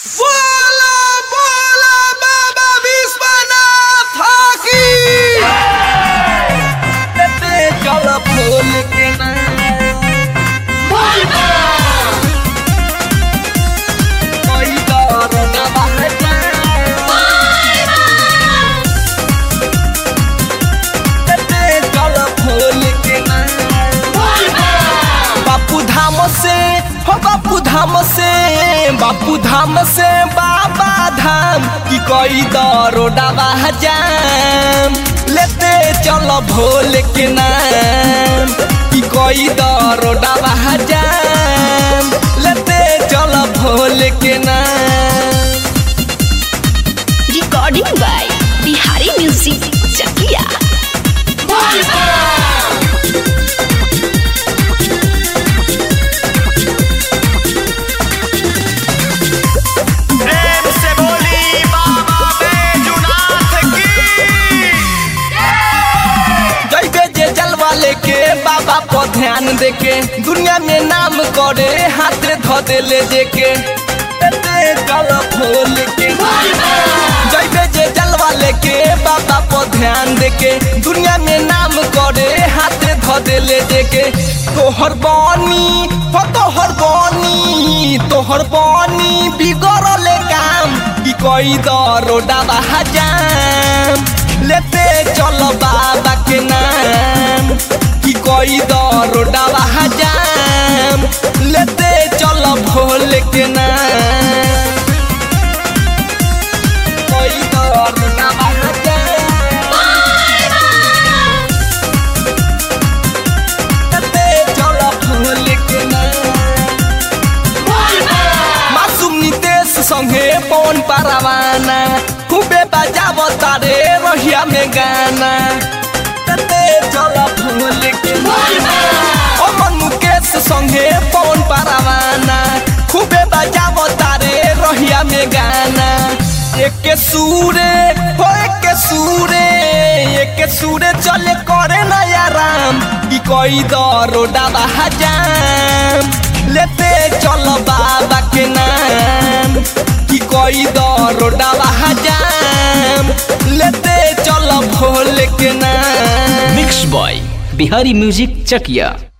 बोला बोला बाबा विश्वनाथ की चल फूल के ना कोई दौर न बहता चल फूल के ना बापू धाम से हो बापू धाम से बापू धाम से बाबा धाम की कोई दरोडा जाम लेते चलो भोले के नाम की कोई दरोडा जाम लेते चलो भोले के नाम recording by Bihari Music Chakia. प्रेम से बोली बाबा बैजुनाथ की जैबे जे जलवा लेके बाबा पर ध्यान देके दुनिया में नाम करे हाथ धो दे ले देके एते चल फूल के जैबे जे जलवा लेके बाबा पर ध्यान देके दुनिया में नाम करे हाथ धो दे ले देके तोहर बानी हो तोहर बानी तोहर बानी बिगड़ल काम की कोई दरोडा जाम लेते चलो बाबा के नाम की कोई दरोडा जाम लेते चलो भोले के नाम कोई दरोडा जाम लेते चलो भोले के नाम मासूम नितेश संगे पवन पारावाना खूबे बजाव तारे रहिया में गाना तते चल फूल के ओ मन मुकेश संगे पवन पारावाना खूबे बजाव तारे रहिया में गाना एक सूरे हो एक सूरे एक सूरे चले करे नया राम की कोई दरोडा जाम लेते चलो बाबा के नाम की कोई दरोडा जाम लेते चलो भोले के नाम mix by Bihari music Chakiya